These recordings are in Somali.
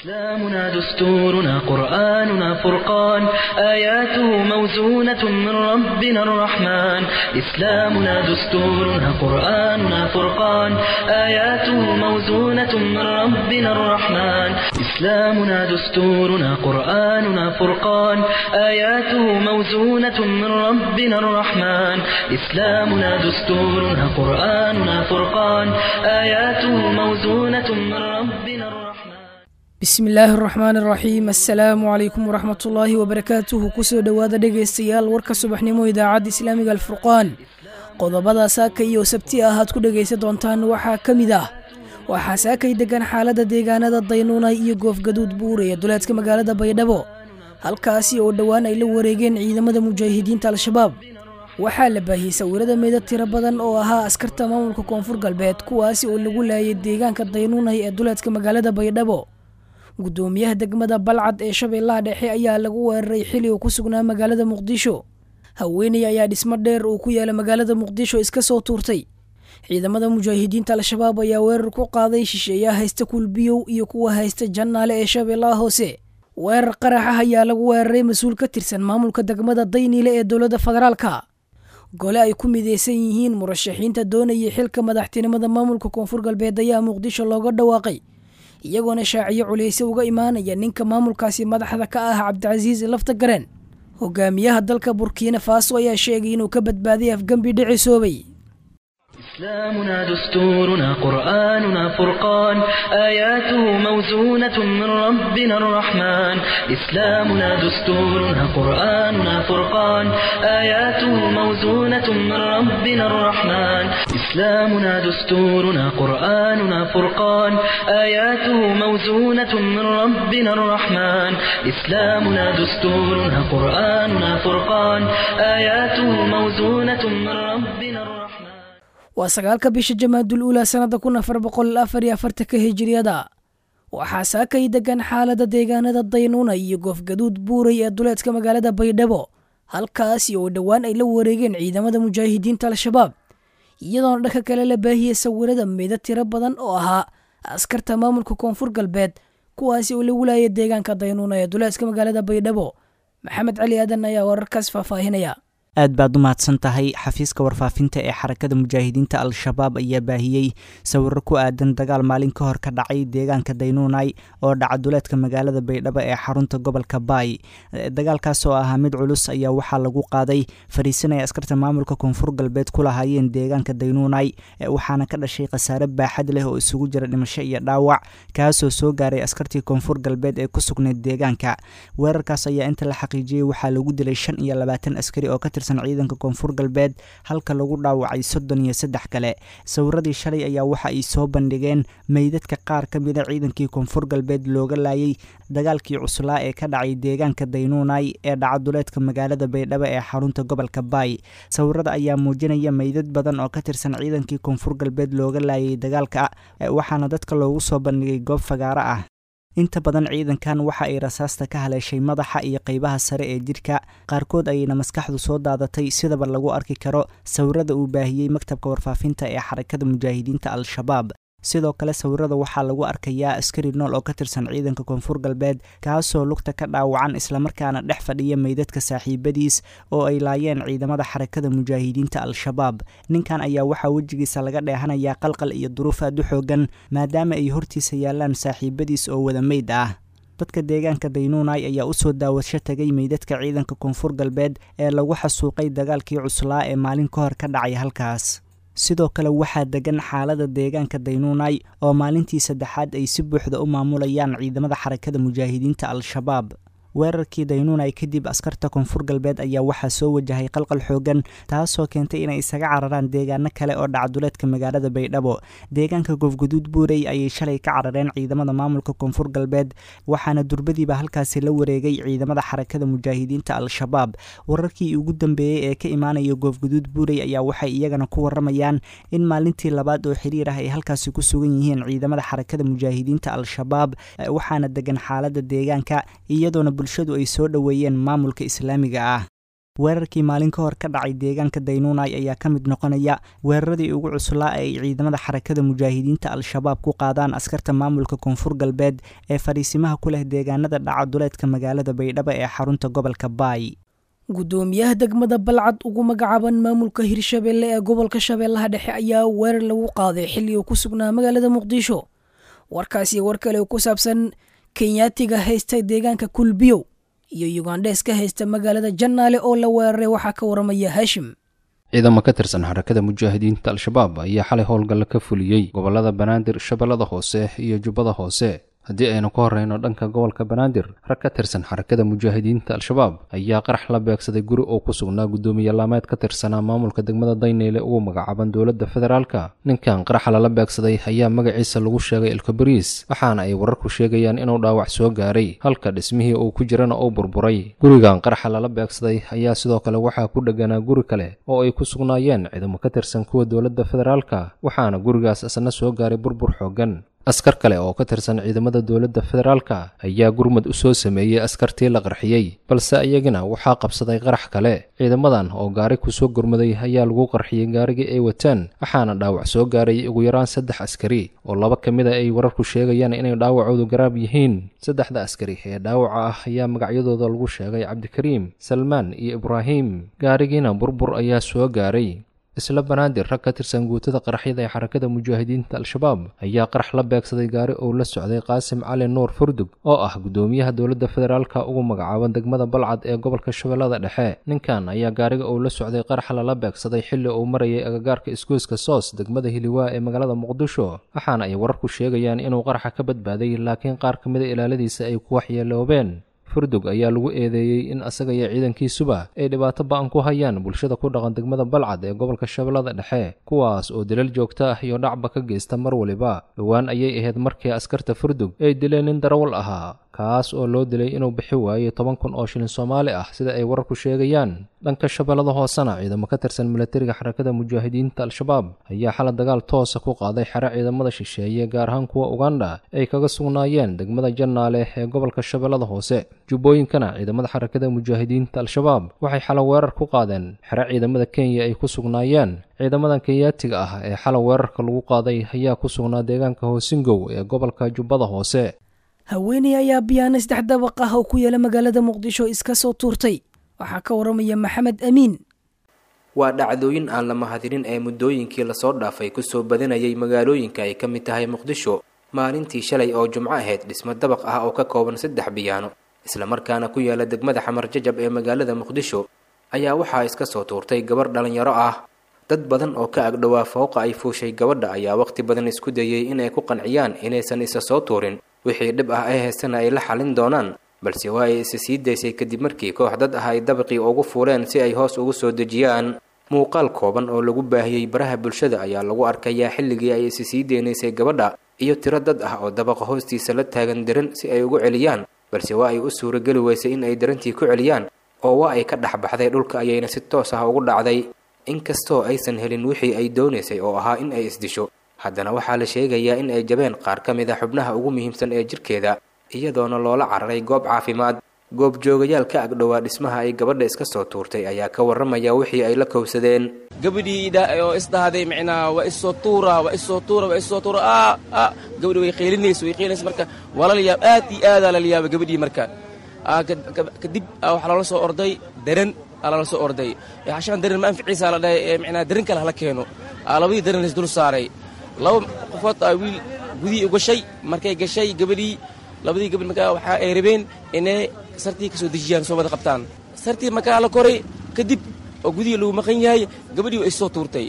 إسلامنا دستورنا قرآننا فرقان آياته موزونة من ربنا الرحمن إسلامنا دستورنا قرآننا فرقان آياته موزونة من ربنا الرحمن إسلامنا دستورنا قرآننا فرقان آياته موزونة من ربنا الرحمن إسلامنا دستورنا قرآننا فرقان آياته موزونة من ربنا الرحمن bismi illaahi araxmaan araxiim assalaamu calaykum waraxmat ullaahi wabarakaatuhu kusoo dhowaada dhegaystayaal warka subaxnimo idaacadda islaamiga alfurqaan qodobada saaka iyo sabti ah aad ku dhegaysan doontaan waxaa ka mid ah waxaa saakay degan xaaladda deegaanada daynuunay iyo goofgaduud buure ee duleedka magaalada baydhabo halkaasi oo dhowaan ay la wareegeen ciidamada mujaahidiinta al-shabaab waxaa la baahiyey sawirada meydad tiro badan oo ahaa askarta maamulka koonfur galbeed kuwaasi oo lagu laayay deegaanka daynuunay ee duleedka magaalada baydhabo gudoomiyaha degmada balcad ee shabeellaha dhexe ayaa lagu weeraray xili uu ku sugnaa magaalada muqdisho haweeney ayaa dhismo dheer uu ku yaala magaalada muqdisho iska soo tuurtay ciidamada mujaahidiinta al-shabaab ayaa weerar ku qaaday shisheeyaha haysta kulbiyow iyo kuwa haysta jannaale ee shabeellaha hoose weerar qarax ah ayaa lagu weeraray mas-uul ka tirsan maamulka degmada dayniile ee dowladda federaalka gole ay ku mideysan yihiin murashaxiinta doonayay xilka madaxtinimada maamulka koonfur galbeed ayaa muqdisho looga dhawaaqay iyagoona shaaciyo culeyse uga imaanaya ninka maamulkaasi madaxda ka ah cabdicasiis lafta gareen hogaamiyaha dalka burkiina faaso ayaa sheegay inuu ka badbaaday afgembi dhicisoobay إسلامنا دستورنا قرآننا فرقان آياته موزونة من ربنا الرحمن إسلامنا دستورنا قرآننا فرقان آياته موزونة من ربنا الرحمن إسلامنا دستورنا قرآننا فرقان آياته موزونة من ربنا الرحمن إسلامنا دستورنا قرآننا فرقان آياته موزونة من ربنا الرحمن waa sagaalka bisha jamaadul uula sannada kun afar boqol afar iyo afartanka hijiriyada waxaa saakay degan xaalada deegaanada daynuuna iyo goofgaduud buuray ee duleedka magaalada baydhabo halkaasi oo dhowaan ay la wareegeen ciidamada mujaahidiinta al-shabaab iyadoona dhanka kale la baahiyey sawirada meeda tiro badan oo ahaa askarta maamulka koonfur galbeed kuwaasi oo lagu laayay deegaanka daynuuna ee duleedka magaalada baydhabo maxamed cali aadan ayaa wararkaas faahfaahinaya aad baad u mahadsan tahay xafiiska warfaafinta ee xarakada mujaahidiinta al-shabaab ayaa baahiyey sawiro ku aadan dagaal maalin ka hor ka dhacay deegaanka daynuunay oo dhaca duleedka magaalada baydhabo ee xarunta gobolka baay dagaalkaas oo ahaa mid culus ayaa waxaa lagu qaaday fariisinaya askarta maamulka koonfur galbeed ku lahaayeen deegaanka daynuunay waxaana ka dhashay khasaare baaxad leh oo isugu jira dhimasho iyo dhaawac kaasoo soo gaaray askartii koonfur galbeed ee ku sugnayd deegaanka weerarkaas ayaa inta la xaqiijiyey waxaa lagu dilay shan iyo labaatan askari oo ka ciidanka koonfur galbeed halka lagu dhaawacay soddon iyo saddex kale sawiradii shalay ayaa waxa ay soo bandhigeen meydadka qaar ka mida ciidankii koonfur galbeed looga laayay dagaalkii cuslaa ee ka dhacay deegaanka daynuunay ee dhacaduleedka magaalada baydhabo ee xarunta gobolka baay sawirada ayaa muujinaya meydad badan oo ka tirsan ciidankii koonfur galbeed looga laayay dagaalka waxaana dadka loogu soo bandhigay goob fagaaro ah inta badan ciidankan waxa ay rasaasta ka haleeshay madaxa iyo qaybaha sare ee jidhka qaarkood ayayna maskaxdu soo daadatay sidaba lagu arki karo sawirada uu baahiyey maktabka warfaafinta ee xarakada mujaahidiinta al-shabaab sidoo kale sawirada waxaa lagu arkayaa askari nool oo ka tirsan ciidanka koonfur galbeed kaasoo lugta ka dhaawacan islamarkaana dhex fadhiya meydadka saaxiibadiis oo ay laayeen ciidamada xarakada mujaahidiinta al-shabaab ninkan ayaa waxaa wejigiisa laga dheehanayaa qalqal iyo duruuf aad u xoogan maadaama ay hortiisa yaalaan saaxiibadiis oo wada meyd ah dadka deegaanka daynuunay ayaa usoo daawasho tagay meydadka ciidanka koonfur galbeed ee lagu xasuuqay dagaalkii cuslaa ee maalin ka hor ka dhacay halkaas sidoo kale waxaa degan xaalada deegaanka daynuunay oo maalintii saddexaad ay si buuxda u maamulayaan ciidamada xarakada mujaahidiinta al-shabaab weerarkii daynuunay kadib askarta koonfur galbeed ayaa waxaa soo wajahay qalqal xoogan taasoo keentay inay isaga cararaan deegaano kale oo dhacduleedka magaalada baydhabo deegaanka goofguduud buurey ayay shalay ka carareen ciidamada maamulka koonfur galbeed waxaana durbadiiba halkaasi la wareegay ciidamada xarakada mujaahidiinta al-shabaab wararkii ugu dambeeyey ee ka imaanaya goofguduud buurey ayaa waxay iyagana ku waramayaan in maalintii labaad oo xiriir ah ay halkaasi ku sugan yihiin ciidamada xarakada mujaahidiinta al-shabaab waxaana degan xaalada deegaanka iyadoona bulshadu ay soo dhoweeyeen maamulka islaamiga ah weerarkii maalin ka hor ka dhacay deegaanka daynuunay ayaa ka mid noqonaya weeraradii ugu cuslaa ee ay ciidamada xarakada mujaahidiinta al-shabaab ku qaadaan askarta maamulka koonfur galbeed ee fadhiisimaha ku leh deegaanada dhaca duleedka magaalada baydhabo ee xarunta gobolka baay guddoomiyaha degmada balcad ugu magacaaban maamulka hirshabeelle ee gobolka shabeellaha dhexe ayaa weerar lagu qaaday xilli uu ku sugnaa magaalada muqdisho warkaasi war kale oo ku saabsan kenyaatiga haysta deegaanka kulbiyow iyo yugandhes ka haysta magaalada jannaale oo la weeraray waxaa ka waramaya haashim ciidamo ka tirsan xarakada mujaahidiinta al-shabaab ayaa xalay howlgalla ka fuliyey gobollada banaadir shabeellada hoose iyo jubbada hoose haddii aynu ka horreyno dhanka gobolka banaadir rag ka tirsan xarakada mujaahidiinta al-shabaab ayaa qarax la beegsaday guri oo ku sugnaa guddoomiye laameed ka tirsanaa maamulka degmada dayneyle ugu magacaaban dowladda federaalka ninkan qaraxa lala beegsaday ayaa magaciisa lagu sheegay elkabariis waxaana ay wararku sheegayaan inuu dhaawac soo gaaray halka dhismihii uu ku jirana uu burburay gurigan qaraxa lala beegsaday ayaa sidoo kale waxaa ku dheganaa guri kale oo ay ku sugnaayeen ciidamo ka tirsan kuwa dowladda federaalka waxaana gurigaas isna soo gaaray burbur xooggan askar kale oo ka tirsan ciidamada dowladda federaalka ayaa gurmad u soo sameeyey askartii la qarxiyey balse iyagina waxaa qabsaday qarax kale ciidamadan oo gaari kusoo gurmaday ayaa lagu qarxiyey gaarigii ay wataan waxaana dhaawac soo gaaray ugu yaraan saddex askari oo laba ka mid a ay wararku sheegayaan inay dhaawacoodu garaab yihiin saddexda askari ee dhaawaca ah ayaa magacyadooda lagu sheegay cabdikariim salmaan iyo ibraahim gaarigiina burbur ayaa soo gaaray isla banaadir rag ka tirsan guutada qaraxyada ee xarakada mujaahidiinta al-shabaab ayaa qarax la beegsaday gaari uu la socday qaasim cali nuur furdug oo ah guddoomiyaha dowladda federaalka ugu magacaaban degmada balcad ee gobolka shabeellada dhexe ninkan ayaa gaariga uu la socday qarax lala beegsaday xilli uu marayay agagaarka isgoyska soos degmada hiliwaa ee magaalada muqdisho waxaana ay wararku sheegayaan inuu qaraxa ka badbaaday laakiin qaar ka mida ilaaladiisa ay ku waxyeeloobeen furdug ayaa lagu eedeeyey in asaga iyo ciidankiisuba ay dhibaato ba-an ku hayaan bulshada ku dhaqan degmada balcad ee gobolka shabeellada dhexe kuwaas oo dilal joogto ah iyo dhacba ka geysta mar waliba dhowaan ayay ahayd markii askarta furdug ay dileen nin darawal ahaa kaas oo loo dilay inuu bixi waayey toban kun oo shilin soomaali ah sida ay wararku sheegayaan dhanka shabeellada hoosena ciidamo ka tirsan milatariga xarakada mujaahidiinta al-shabaab ayaa xala dagaal toosa ku qaaday xere ciidamada shisheeye gaar ahaan kuwa uganda ay kaga sugnaayeen degmada jannaale ee gobolka shabeellada hoose jubbooyinkana ciidamada xarakada mujaahidiinta al-shabaab waxay xala weerar ku qaadeen xere ciidamada kenya ay ku sugnaayeen ciidamadan kenyaatiga ah ee xala weerarka lagu qaaday ayaa ku sugnaa deegaanka hoosingow ee gobolka jubbada hoose haweeney ayaa biyaano saddex dabaq ah oo ku yaala magaalada muqdisho iska soo tuurtay waxaa ka waramaya maxamed amiin waa dhacdooyin aan la mahadinin ee muddooyinkii lasoo dhaafay kusoo badanayay magaalooyinka ay ka mid tahay muqdisho maalintii shalay oo jumco ahayd dhismo dabaq ah oo ka kooban saddex biyaano islamarkaana ku yaala degmada xamar jajab ee magaalada muqdisho ayaa waxaa iska soo tuurtay gabar dhalinyaro ah dad badan oo ka agdhowaa fooqa ay fuushay gabadha ayaa waqti badan isku dayay inay ku qanciyaan inaysan isa soo tuurin wixii dhib ah ee heestana ay la xalin doonaan balse waa ay isa sii daysay kadib markii koox dad ah ay dabaqii ugu fuuleen si ay hoos ugu soo dejiyaan muuqaal kooban oo lagu baahiyey baraha bulshada ayaa lagu arkayaa xilligii ay isa sii deynaysay gabadha iyo tiro dad ah oo dabaqa hoostiisa la taagan diran si ay ugu celiyaan balse waa ay u suurageli weysay in ay darantii ku celiyaan oo waa ay ka dhex baxday dhulka ayayna si toos ah ugu dhacday inkastoo aysan helin wixii ay doonaysay oo ahaa in ay isdisho haddana waxaa la sheegayaa in ay jabeen qaar ka mid a xubnaha ugu muhiimsan ee jirkeeda iyadoona loola cararay goob caafimaad goobjoogayaal ka agdhowaa dhismaha ay gabadha iska soo tuurtay ayaa ka warramaya wixii ay la kowsadeen gabadhii oo isdhahday micnaa waa isoo tuura waa isoo tuura waa isoo tuura a a gabadhi way qaylinaysa way qaylinaysa marka waa lala yaab aad iyo aadaa lala yaaba gabadhii marka kadib waxaa loola soo orday daran aa lala soo orday xashaan daran ma anficiisa la dhahay micnaa daran kale hala keeno labadii daran lays dul saaray laba qofood aa wiil gudihii u gashay markay gashay gabadhii labadii gabadh markaa waxaa ay rabeen inay sartii ka soo dejiyaan soo wada qabtaan sartii markaa la koray kadib oo gudihii lagu maqan yahay gabadhii way soo tuurtay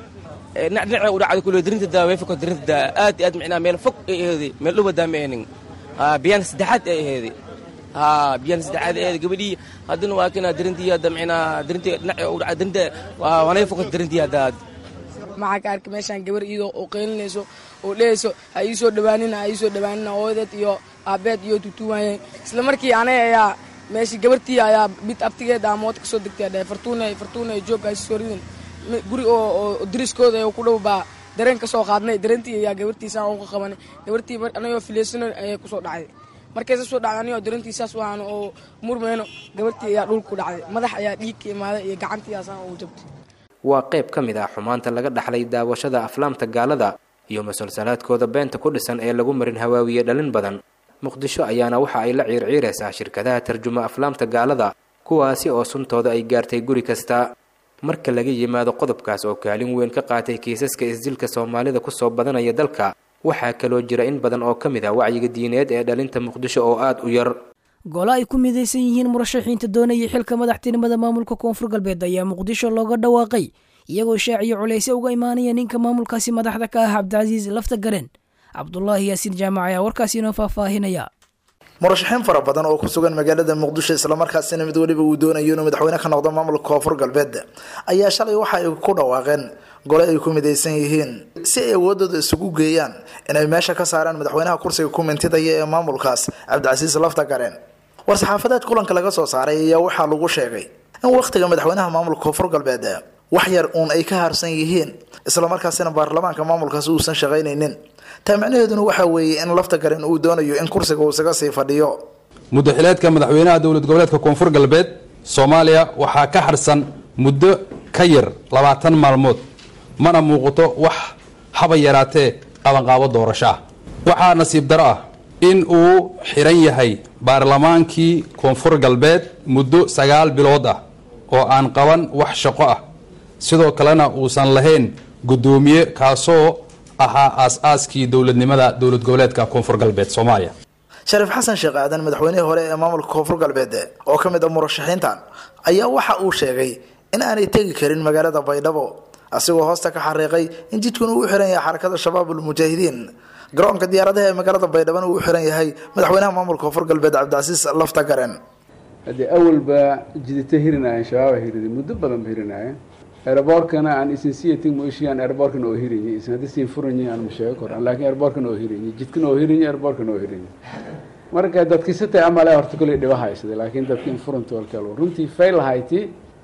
dhinaca u dhacday kule darinta daa way foko darinta daa aad iyo aad micnaa meel fog ay aheeday meel dhow daa ma ahnin biyaan saddexaad ay aheeday haa biyaan saddexaad ay aheeday gabadhii haddana waa kana darintii hadda micnaa darintii dhinaca u dhacday darinta waanay foko darintii hadda maxaa ka arkay meeshaan gabar iyadoo oo qeylinayso oo dhehayso ha ii soo dhawaanina ha ii soo dhawaanina hooyadeed iyo aabeed iyo tutuwaayeen isla markii anay ayaa meeshii gabartii ayaa bid abtigeed aa moota kasoo degtay dhahay fartuuna fartuuna joog ay soo ridin guri oo dariskooda oo ku dhow baa dareen ka soo qaadnay dareentii ayaa gabartiisaan uga qabanay gabartii anagoo filaysano ayay kusoo dhacday markay sa soo dhacday anigoo darantiisaas u ahaano oo murmeyno gabartii ayaa dhulku dhacday madax ayaa dhiig ka imaaday iyo gacantii aasaan ugu jabtay waa qayb ka mid ah xumaanta laga dhaxlay daawashada aflaamta gaalada iyo musalsalaadkooda beenta ku dhisan ee lagu marin hawaawiye dhalin badan muqdisho ayaana waxa ay la ciirciiraysaa shirkadaha tarjuma aflaamta gaalada kuwaasi oo suntooda ay gaartay guri kasta marka laga yimaado qodobkaas oo kaalin weyn ka qaatay kiisaska isdilka soomaalida kusoo badanaya dalka waxaa kaloo jira in badan oo ka mid ah wacyiga diineed ee dhalinta muqdisho oo aada u yar golo ay ku midaysan yihiin murashaxiinta doonaya xilka madaxtinimada maamulka koonfur galbeed ayaa muqdisho looga dhawaaqay iyagoo shaaciyo culayse uga imaanaya ninka maamulkaasi madaxda ka ah cabdicasiis lafta garen cabdulaahi yaasiin jaamac ayaa warkaasi inoo faahfaahinaya murashaxiin fara badan oo ku sugan magaalada muqdisho islamarkaasina mid weliba uu doonayo inuu madaxweyne ka noqdo maamulka koonfur galbeed ayaa shalay waxa ay ku dhawaaqeen gole ay ku midaysan yihiin si ay awoodooda isugu geeyaan inay meesha ka saaraan madaxweynaha kursiga ku mintidaya ee maamulkaas cabdicasiis lafta gareen war-saxaafadeed kulanka laga soo saaray ayaa waxaa lagu sheegay in wakhtiga madaxweynaha maamulka koonfur galbeed wax yar uun ay ka harsan yihiin islamarkaasina baarlamaanka maamulkaasi uusan shaqaynaynin taa macnaheeduna waxaa weeye in lafta garen uu doonayo in kursiga uu isaga sii fadhiyo muddaxileedka madaxweynaha dowlad goboleedka koonfur galbeed soomaaliya waxaa ka harsan muddo ka yar labaatan maalmood mana muuqato wax haba yaraatee qabanqaabo doorasho ah waxaa nasiib daro ah in uu xiran yahay baarlamaankii koonfur galbeed muddo sagaal bilood ah oo aan qaban wax shaqo ah sidoo kalena uusan lahayn guddoomiye kaasoo ahaa aas-aaskii dowladnimada dowlad goboleedka koonfur galbeed soomaaliya shariif xasan sheekh aadan madaxweynihii hore ee maamulka koonfur galbeed oo ka mid ah murashaxiintan ayaa waxa uu sheegay in aanay tegi karin magaalada baydhabo asigoo hoosta ka xariiqay in jidkuna uu u xiran yahay xarakada shabaab ulmujaahidiin garoonka diyaaradaha ee magaalada baydhabona uu u xiran yahay madaxweynaha maamulka koonfur galbeed cabdicasiis lafta garen haddii awalba jidita hirinaayeen shabaaba hirida muddo badan ba hirinaayeen aeroboorkana aan isin siyatin moishiyan aeroboorkana oo hirinyi isin haddii siin furanyi aan ma sheego koran laakiin aeroboorkana oo hirinyi jidkana oo hirinyi aeroboorkana oo hirinyi marka dadkisatay amale horta koley dhiba haysada laakiin dadka in furanta walkal runtii fail hayti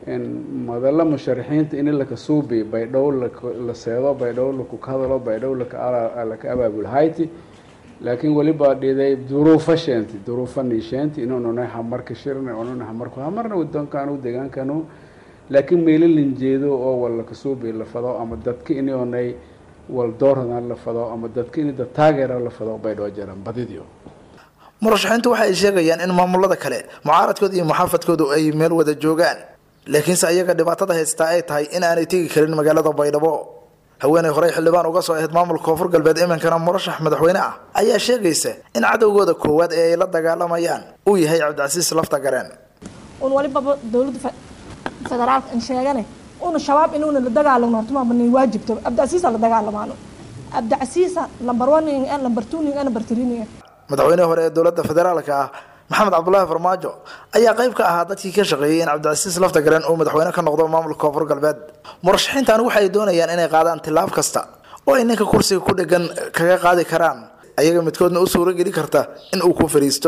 madalla musharaxiinta in laka suubi baydhow la seedo baydhow laku hadalo baydhow laka abaabul hayti laakiin weliba dhiday duruufo sheenti duruufo niisheenti inununay hamarka shirna ununa hamarku hamarna wadonkanu deegaankanu laakiin meelo linjeedo oo wal laka suubi la fado ama dadka inonay wal doorana la fado ama dadka in dad taageera la fado baydhoo jaran badidio murashaxiintu waxa ay sheegayaan in maamulada kale mucaaradkooda iyo muxaafadkoodu ay meel wada joogaan laakiinse ayaga dhibaatada haystaa ay tahay in aanay tegi karin magaalada baydhabo haweeney horey xildhibaan uga soo ahayd maamulka koonfur galbeed iminkana murashax madaxweyne ah ayaa sheegaysa in cadowgooda koowaad ee ay la dagaalamayaan uu yahay cabdicasiis lafta gareen un walibaba dowladda federaalka an sheegane una shabaab inuuna la dagaalamo hortumaabanay waajibto cabdicasiisa la dagaalamaano cabdicasiisa lambar one lambar two lambar three madaxweynihii hore ee dowladda federaalka ah maxamed cabdulaahi farmaajo ayaa qayb ka ahaa dadkii ka shaqeeyey in cabdicasiis lafta garen uu madaxweyne ka noqdo maamulka koonfur galbeed murashaxiintan waxa ay doonayaan inay qaadaan tilaab kasta oo ay ninka kursiga ku dhegan kaga qaadi karaan ayaga midkoodna u suuro geli karta in uu ku fariisto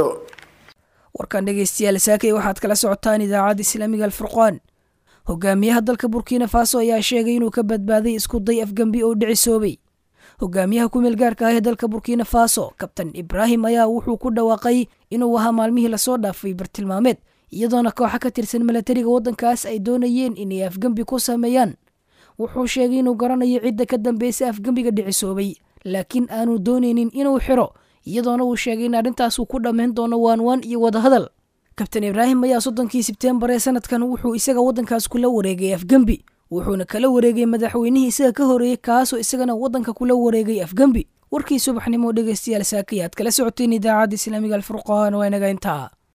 warkan dhegeystayaal saakay waxaad kala socotaan idaacadda islaamiga alfurqaan hogaamiyaha dalka burkina faso ayaa sheegay inuu ka badbaaday isku day afgembi oo dhicisoobay hogaamiyaha ku meel gaarka ah ee dalka burkina faso kabtan ibraahim ayaa wuxuu ku dhawaaqay inuu ahaa maalmihii lasoo dhaafay bartilmaameed iyadoona kooxa ka tirsan milatariga waddankaas ay doonayeen inay afgembi ku sameeyaan wuxuu sheegay inuu garanayo cidda ka dambaysa afgembiga dhicisoobay laakiin aanu doonaynin inuu xiro iyadoona uu sheegay in arrintaas uu ku dhammayn doono waanwaan iyo wadahadal kabtan ibraahim ayaa soddonkii sebteembar ee sanadkan wuxuu isaga waddankaas kula wareegay afgembi wuxuuna kala wareegay madaxweynihii isaga ka horeeyey kaasoo isagana waddanka kula wareegay afgembi warkii subaxnimo dhegeystayaal saakaya aad kala socoteen idaacadda islaamiga alfurqaan waa inaga intaa